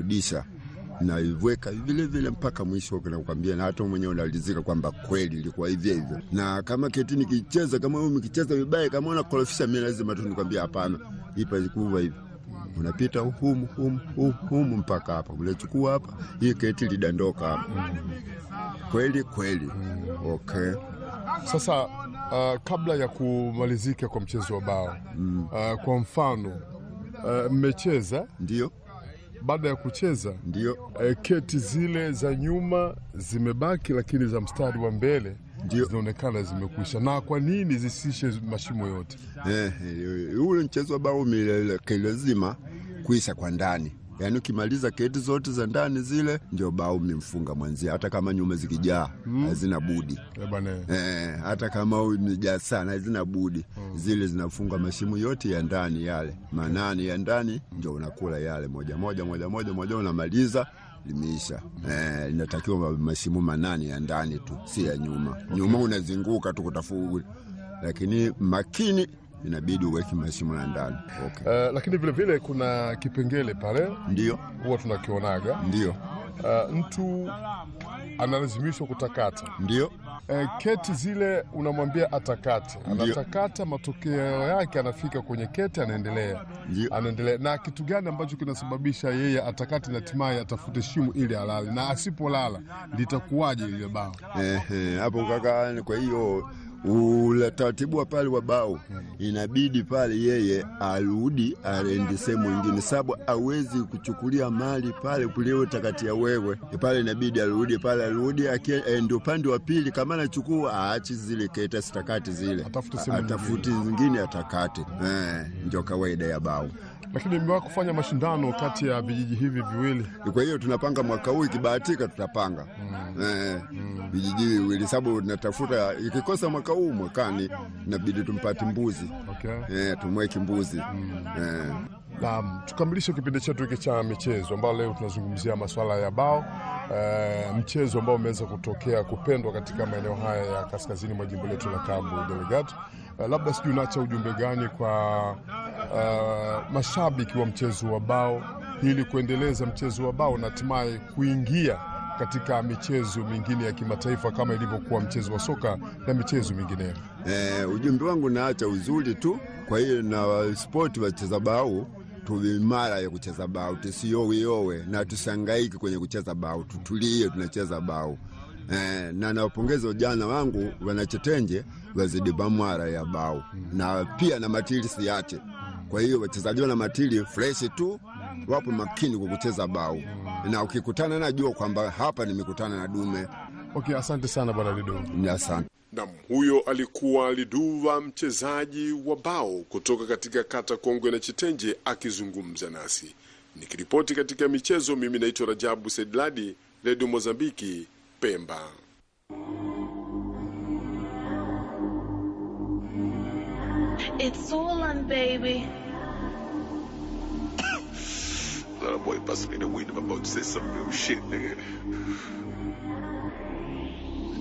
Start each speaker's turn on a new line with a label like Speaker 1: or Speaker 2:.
Speaker 1: disha naiweka vile vile mpaka mwisho, nakwambia, na hata mwenyewe unalizika kwamba kweli ilikuwa hivyo hivyo. Na kama keti nikicheza, kama wewe ukicheza vibaya, kama unakorofisha, mimi lazima tu nikwambia hapana, ipa ikuva hivi unapita humu humu humu humu mpaka hapa, unachukua hapa, hii keti lidandoka hapa. Kweli kweli, okay.
Speaker 2: Sasa uh, kabla ya kumalizika kwa mchezo wa bao uh, kwa mfano uh, mmecheza,
Speaker 1: Ndio,
Speaker 2: baada ya kucheza
Speaker 1: ndio,
Speaker 2: uh, keti zile za nyuma zimebaki, lakini za mstari wa mbele
Speaker 1: Ndio.
Speaker 2: zinaonekana zimekwisha. Na kwa nini zisishe mashimo yote?
Speaker 1: eh, eh, ule mchezo ambao lazima kuisha kwa ndani Yaani ukimaliza keti zote za ndani zile, ndio bao mmemfunga mwenzie, hata kama nyuma zikijaa hazina budi
Speaker 2: Eh, bwana
Speaker 1: Eh, hata kama umejaa sana hazina budi zile zinafunga mashimo yote ya ndani yale manane ya ndani, ndio unakula yale moja moja moja moja moja, unamaliza limeisha. Eh, inatakiwa ma- mashimo manane ya ndani tu, si ya nyuma. Nyuma unazunguka tu kutafuta, lakini makini inabidi uweke mashimo ya ndani. Okay.
Speaker 2: uh, lakini vile vile kuna kipengele pale
Speaker 1: Ndio,
Speaker 2: huwa tunakionaga
Speaker 1: ndio,
Speaker 2: uh, mtu analazimishwa kutakata
Speaker 1: ndio,
Speaker 2: Eh, keti zile unamwambia atakate,
Speaker 1: Ndio.
Speaker 2: anatakata, matokeo yake anafika kwenye keti, anaendelea
Speaker 1: ndio.
Speaker 2: anaendelea. Na kitu gani ambacho kinasababisha yeye atakate na hatimaye atafute shimo ili alale, na asipolala litakuwaje lile bao?
Speaker 1: Ehe, hapo kaka, kwa hiyo ule taratibu wa pale wa bao inabidi pale yeye arudi aende sehemu ingine, sababu awezi kuchukulia mali pale kuliotakatia wewe pale, inabidi arudi pale, arudi aende upande wa pili. Kama anachukua aachi zile keta sitakati zile,
Speaker 2: Atafute sehemu
Speaker 1: atafuti zingine atakate. Eh, ndio kawaida ya bao.
Speaker 2: Lakini imewahi kufanya mashindano kati ya vijiji hivi viwili
Speaker 1: Kwa hiyo tunapanga mwaka huu, ikibahatika tutapanga eh, vijiji viwili, sababu tunatafuta. Ikikosa mwaka huu, mwakani inabidi tumpate mbuzi
Speaker 2: okay.
Speaker 1: eh, tumweke mbuzi eh.
Speaker 2: Naam, tukamilishe kipindi chetu hiki cha michezo ambao leo tunazungumzia masuala ya bao e, mchezo ambao umeweza kutokea kupendwa katika maeneo haya ya kaskazini mwa jimbo letu la Cabo Delgado. E, labda sijui unaacha ujumbe gani kwa e, mashabiki wa mchezo wa bao ili kuendeleza mchezo wa bao na hatimaye kuingia katika michezo mingine ya kimataifa kama ilivyokuwa mchezo wa soka na michezo mingineyo.
Speaker 1: Eh, ujumbe wangu naacha uzuri tu. Kwa hiyo na spoti wacheza bao tuwe imara ya kucheza bao, tusioweowe na tusangaiki kwenye kucheza bao, tutulie, tunacheza bao eh, na nawapongeza vijana wangu wanachetenje wazidi bamwara ya bao na pia na matili siache. Kwa hiyo wachezaji wana matili freshi tu, wapo makini kwa kucheza bao, na ukikutana najua kwamba hapa nimekutana na dume.
Speaker 2: Okay, asante sana bwana Lido.
Speaker 1: Ni asante.
Speaker 3: Nam, huyo alikuwa Liduva, mchezaji wa bao kutoka katika kata Kongwe na Chitenje, akizungumza nasi. Nikiripoti katika michezo, mimi naitwa Rajabu Sedladi, Redio Mozambiki, Pemba.
Speaker 4: It's Orlan, baby.
Speaker 5: Little boy busting me the weed. I'm about to say some real shit, nigga.